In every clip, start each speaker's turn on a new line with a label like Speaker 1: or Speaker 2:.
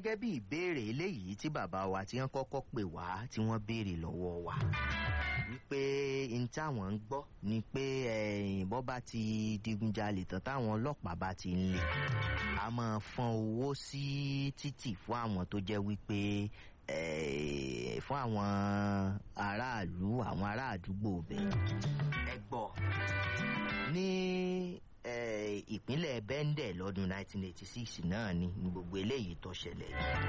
Speaker 1: gẹ́gẹ́ bí ìbéèrè eléyìí tí bàbá wa tí wọ́n kọ́kọ́ pè wá tí wọ́n béèrè lọ́wọ́ wa wípé n táwọn ń gbọ́ ni pé bọ́ bá ti digunjalè tán táwọn ọlọ́pàá bá ti ń lè a máa fọ́n owó sí títì fún àwọn tó jẹ́ wípé fún àwọn aráàlú àwọn ará àdúgbò bẹ́ẹ̀ ẹ gbọ́ ní ìpínlẹ̀ bẹ́ńdẹ̀ lọ́dún 1986 náà ni gbogbo eléyìí tó ṣẹlẹ̀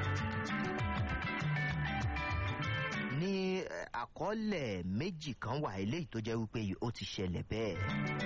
Speaker 1: ní àkọọ́lẹ̀ méjì kan wà eléyìí tó jẹ́ wípé ó ti ṣẹlẹ̀ bẹ́ẹ̀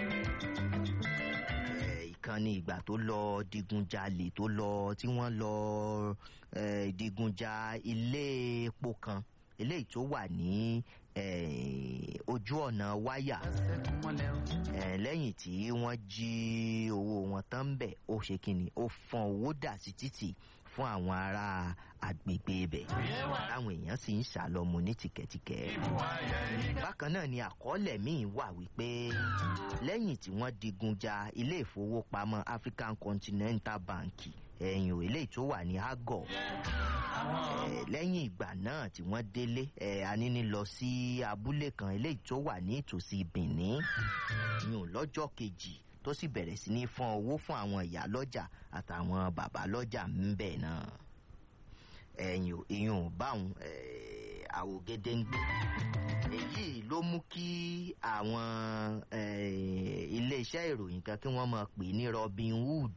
Speaker 1: ìkan ní ìgbà tó lọ digunjalè tó lọ tí wọ́n lọ digunja ilé epo kan eléyìí tó wà ní ojú ọ̀nà wáyà lẹ́yìn tí wọ́n jí owó wọn tán ń bẹ̀ ó ṣe kí ni ó fọ́n owó dà sí títì fún àwọn ará agbègbè ibẹ̀ táwọn èèyàn sì ń ṣàlọ́mu ní tìkẹ́tìkẹ́. bákan náà ni àkọọ́lẹ̀ míì wà wípé lẹ́yìn tí wọ́n digun ja ilé ìfowópamọ́ African Continental Bank ẹ̀yìn ò eléyìí tó wà ní Agọ̀ lẹ́yìn ìgbà náà tí wọ́n délé aníní lọ sí abúlé kan eléyìí tó wà ní ìtòsí Benin yùn lọ́jọ́ kejì tó sì bẹ̀rẹ̀ sí ní fọ́n owó fún àwọn ìyá lọ́jà àtàwọn bàbá lọ́jà ńbẹ̀ náà ẹ̀yìn ìyún báwọn àwògede ń gbé èyí ló mú kí àwọn iléeṣẹ́ ìròyìn kan kí wọ́n máa pè ní Robin Hood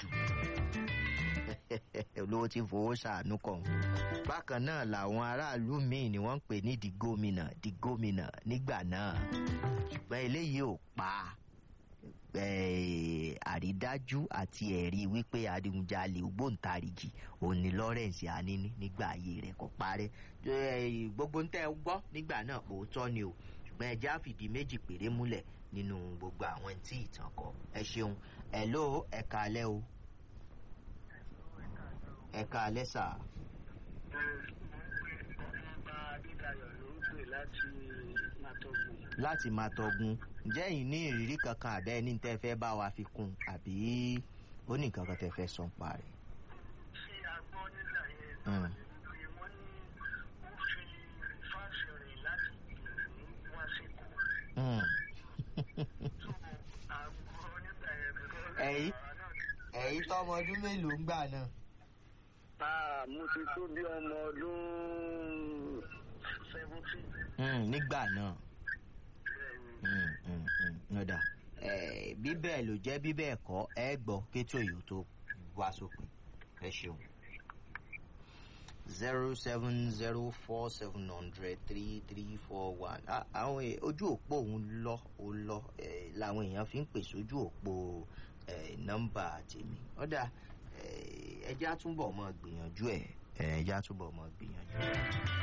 Speaker 1: olówó tí fowó ṣàánú kàn bákan náà làwọn aráàlú míì ni wọ́n ń pè ní di gómìnà di gómìnà nígbà náà ṣùgbọ́n eléyìí ò pa àrídájú àti ẹ̀rí wípé adigunjalè ògbóǹtarìgì òní Lawrence Anini nígbà ayé rẹ̀ kò parẹ́ gbogbo ń tẹ́ ẹ gbọ́ nígbà náà òótọ́ ni o ṣùgbọ́n ẹ já fìdí méjì péré múlẹ̀ nínú gbogbo àwọn tí ìtàn kọ ẹ ṣeun ẹ ló ẹ kalẹ́ o ẹ kalẹ́ sà. láti máa tọgun ǹjẹ́ yìí ní ìrírí kankan àbẹ́ ní tẹ́ fẹ́ bá wa fi kún àbí ó ní nǹkan kan tẹ́ fẹ́ sọ pa rẹ̀.
Speaker 2: ṣé a gbọ́ nígbà yẹn náà ni pé wọ́n ní ó fi fáṣọ rẹ̀ láti gbìyànjú wá sí kù. tó a gbọ́ nígbà yẹn bẹ̀rẹ̀
Speaker 1: ẹ̀yìn ẹ̀yìn tọmọ ọdún mélòó ń gbà náà.
Speaker 2: Ah, mo ti tó bí ọmọ ọdún seventeen.
Speaker 1: nígbà náà ọ̀dà bí bẹ́ẹ̀ ló jẹ́ bí bẹ́ẹ̀ kọ́ ẹ gbọ́ kétò yìí tó wá sópin ẹ ṣeun. zero seven zero four seven hundred three three four one àwọn ojú òpó òun lọ ó lọ làwọn èèyàn fi ń pèsè ojú òpó nọ́mbà tèmi ọ̀dà ẹjẹ́ àtúbọ̀ mọ́ gbìyànjú ẹ̀ ẹjẹ́ àtúbọ̀ mọ́ gbìyànjú.